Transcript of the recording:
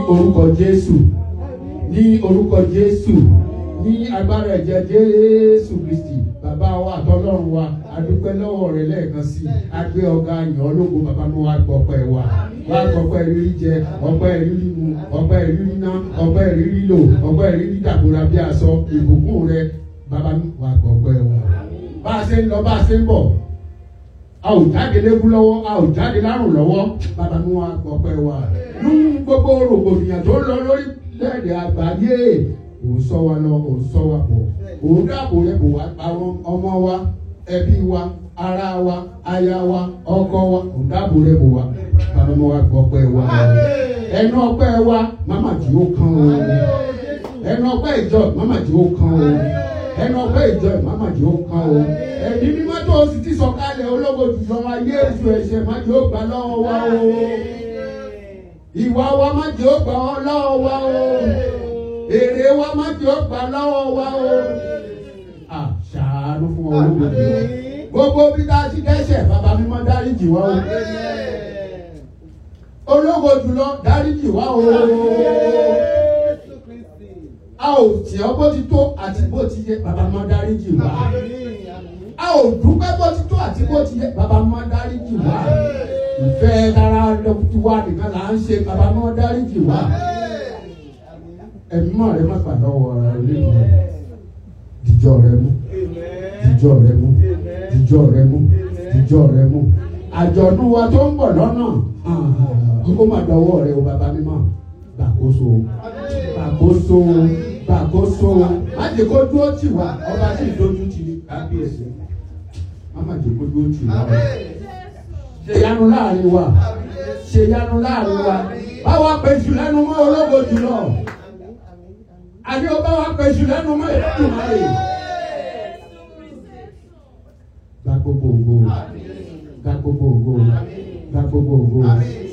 orúkọ Jésù ní orúkọ Jésù ní agbára ẹ̀jẹ̀ Jésù Kristi bàbá wa àtọlọ́run wa adúpẹ́ lọ́wọ́ rẹ lẹ́ẹ̀kan sí agbé ọ̀gá yàn ológo bàbá mi wá gbọ́pẹ́ wa wá gbọ́pẹ́ rírí jẹ ọpẹ́ rírí mu ọpẹ́ rírí ná ọpẹ́ rírí lò ọpẹ́ rírí dàbúrà bí aṣọ ìbùkún rẹ bàbá mi wá gbọ́pẹ́ wa bá a ṣe ń lọ bá a ṣe ń bọ̀ a ò jáde lébú lọ́wọ́ a ò jáde lárùn lọ́wọ́ bàbá mi wá gbọ́pẹ́ wa nú gbogbo rògbòdìyàn tó ń lọ lórí lẹ́ẹ̀dẹ̀ àgbáyé òun sọ wa lọ òun sọ wa bọ̀ òun dáàbò rẹ bò wá àwọn ọmọ wa ẹbí wa ará wa aya wa ọkọ wa òun dáàbò rẹ bò wá bàbá mi wá gbọ́pẹ́ wa ẹnu ọpẹ́ wa màmá tí ó kàn o ẹnu ọpẹ́ ìjọ màmá tí ó kàn o ẹnu ọpẹ́ ìjọ màmá tí ó kàn o ẹni mímọ́ tó o sì ti sọ̀kalẹ̀ ológo jùlọ ayé èso ẹ̀ṣẹ̀ má jẹ́ ó gbà lọ́wọ́ wa o ìwà wa má jẹ́ ó gbà ọ́ lọ́wọ́ wa o èrè wa má jẹ́ ó gbà lọ́wọ́ wa o àṣàánú fún ọ ológo jùlọ gbogbo bí tá a ti dẹ́ṣẹ̀ bàbá mímọ́ dáríjì wá o ológo jùlọ dáríjì wá o a ò tì ọ́ bó ti tó àti bó ti yẹ bàbá mímọ́ dáríjì wá a ò dúpẹ́ bó ti tó àti bó ti yẹ bàbá mímọ́ dáríjì wá ìfẹ́ tara lọ́kùtù wa nìkan là ń ṣe bàbá mímọ́ dáríjì wá ẹ̀mí mọ́ rẹ má gbà lọ́wọ́ rẹ lẹ́nu dìjọ́ rẹ mú dìjọ́ rẹ mú dìjọ́ rẹ mú dìjọ́ rẹ mú àjọ̀dún wa tó ń bọ̀ lọ́nà kókó má dọwọ́ rẹ o bàbá mímọ́ gbàkóso gbàkóso gbàkóso má jẹ́ kó dúró tì wá ọba tí ìdójú ti kábíyèsí má má jẹ́ kó dúró tì wá ṣe yanu láàrin wa ṣe yanu láàrin wa báwa pèsè lẹ́nu mọ́ ológo jùlọ àbí o báwa pèsè lẹ́nu mọ́ ìdúnnà rẹ̀ gba gbogbo ògo gba gbogbo ògo gba gbogbo ògo